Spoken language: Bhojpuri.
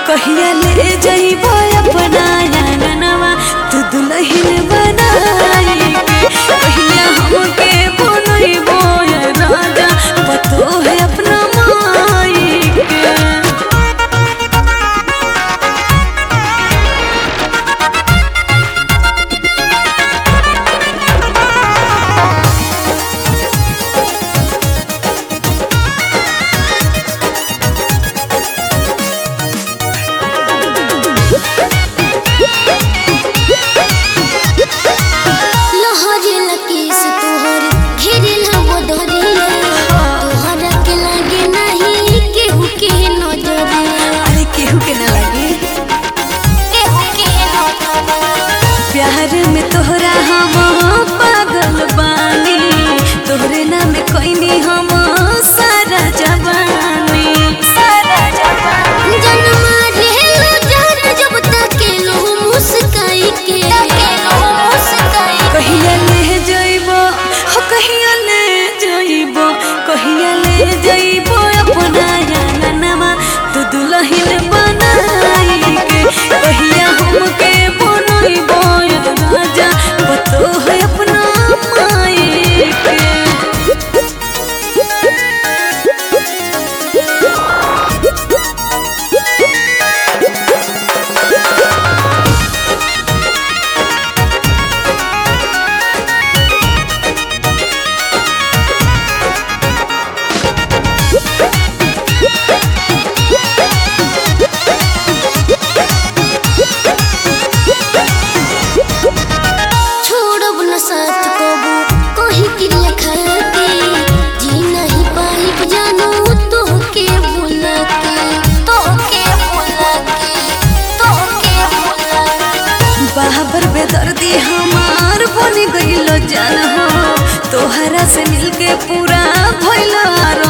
कहिया ले जइबो अपना आंगनवा तू दुल्हन बनाई के कहिया हमके बनइबो ये राजा पतो है अपना माई के लहरे लकेश तोहर घेरिल वो दरिया तोहरा के लागे नहीं केहू के नजरिया अरे केहू के ना लगे केहू के नजरिया प्यार में तोहरा हम पागल बानी तोहरे नाम कोइनी हम सारा जवानी सारा जवानी जन्मा रेलो जान जब तक लो मुस्काई के मुस्काई कहिया ले जइबो हो कहिया ले जइबो कहिया ले जइबो अपना आंगनवा तू दुल्हन बनाई के कहिया हमके बनइबो ये राजा पतो है अपना माई के छोड़ब न साथ कबू कहीं क्रिया खाके जी नहीं पाई जानू तो के भूला के तो के भूला के तो के भूला के बाबर बेदर्दी हमार बन गइल जान हो तोहरा से मिलके पूरा भइल